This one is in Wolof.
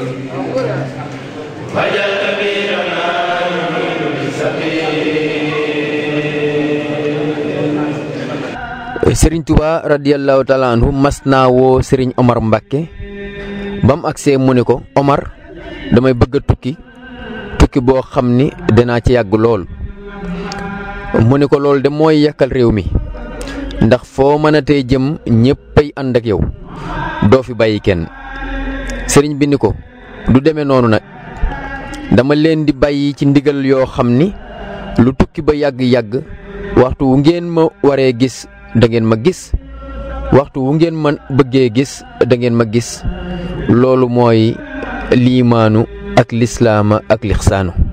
وجل كبيرنا sëriñ Tuba radiyallahu taala anhu mas naa woo sëriñ Omar Mbacke ba mu agsee mu ne ko Omar damay bëgg a tukki tukki boo xam ni danaa ci yàgg lool mu ne ko loolu de mooy yàkkal réew mi ndax foo mën a tey jëm ñéppay ànd ak yow doo fi bàyyi kenn sëriñ bi ni ko du demee noonu nag dama leen di bàyyi ci ndigal yoo xam ni lu tukki ba yàgg-yàgg waxtu wu ngeen ma waree gis da ngeen ma gis waxtu wu ngeen ma bëggee gis da ngeen ma gis loolu mooy liimaanu ak lislaama ak lixsaanu